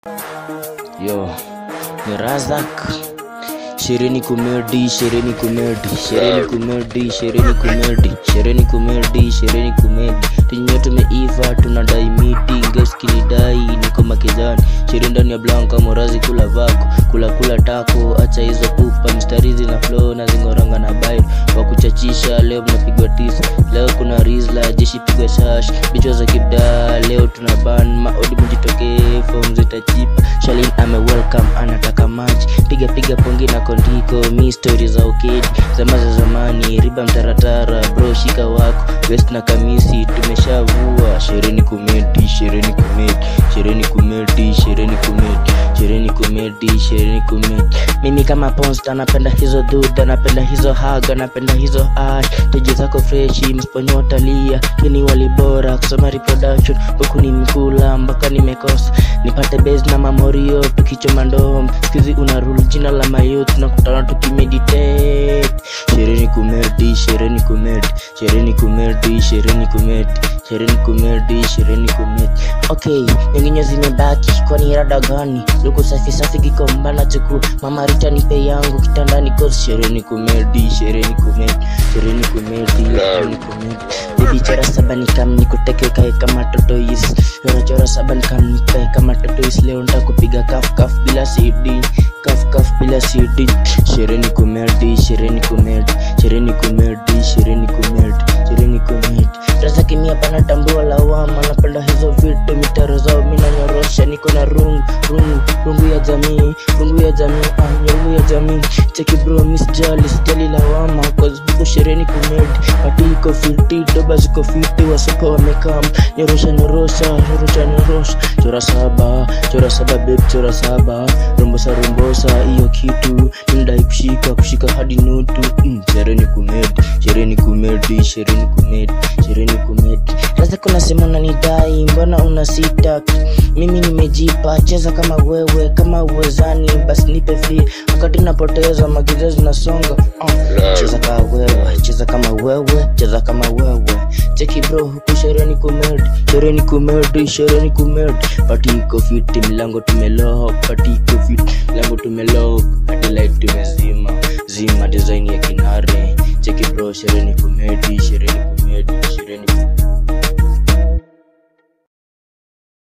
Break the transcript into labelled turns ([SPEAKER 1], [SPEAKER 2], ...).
[SPEAKER 1] Yo, ni Razak. Shereni kumedi, shereni kumedi, shereni kumedi, shereni kumedi, shereni kumedi, shereni kumedi. Tinyo tumeiva tunadai miti, ngeski ni dai niko makizani. Shere ndani ya blanka morazi kula vako, kula kula tako, acha hizo pupa mistari zina flow na zingoranga na bail. Wa kuchachisha leo mnapigwa tisa, leo kuna rizla jeshi pigwa shash, bichwa za kibda leo tuna ban maodi mjitokee, form zitachipa. Shalin ame welcome anataka maji, piga piga pongi na kondiko, mi story za ukedi zama za zamani, riba mtaratara, bro shika wako west na kamisi tumeshavua. Shereni kumedi, shereni kumedi, shereni kumedi, shereni kumedi, shereni kumedi, shereni kumedi. Mimi kama ponsta napenda hizo duda, napenda hizo haga, napenda hizo ash, teji zako freshi, msponyo talia, kini wali bora, kusoma reproduction, huku ni mkula mpaka nimekosa, nipate base na mamorio, tukichoma ndom, skizi una rule jina la mayouth, tunakutana tukimeditate. Shereni kumedi, shereni kumedi, shereni kumedi, shereni kumedi, shereni kumedi, shereni kumedi. Okay, nyinginyo zimebaki, kwani rada gani? Luku safi safi kikomba na chuku, mama Rita nipe yangu kitandani cause shereni kumedi, shereni kumedi, shereni kumedi, shereni kumedi. Baby chora saba nikam nikuteke kae kama totois, chora chora saba nikam nikae kama totois. Leo nitakupiga kaf kaf bila CD, kaf kaf bila CD. Shereni kumedi, shereni kumedi, shereni kumedi, shereni kumedi, shereni kumedi. Rasa kimia pana tambua lawama, napenda hizo vitu mitaro zao mina nyorosha, niko na rungu rungu rungu ya jamii, rungu ya jamii, ah, rungu ya jamii. Cheki bro, miss jali, sijali lawama, cause huko shereni kumedi, pati iko fiti, doba ziko fiti, wasoko wamekam, nyorosha nyorosha, nyorosha nyorosha, chora saba, chora saba babe, chora saba, rombosa rombosa, hiyo kitu, nindai kushika, kushika hadi nutu, mm, shereni kumedi, shereni kumedi, shereni kumedi, shereni kumedi. Sasa kuna sema unanidai, mbona una sita? Mimi nimejipa, cheza kama wewe, kama uwezani, basi nipe fee. Wakati napoteza magiza zinasonga, uh, cheza kama wewe, cheza kama wewe, cheza kama wewe. Cheki bro, huku shereni kumedi, shereni kumedi, shereni kumedi. Pati iko fiti, milango tumelock, pati iko fiti, milango tumelock, hadi light tumezima, zima design ya kinare. Cheki bro, shereni kumedi,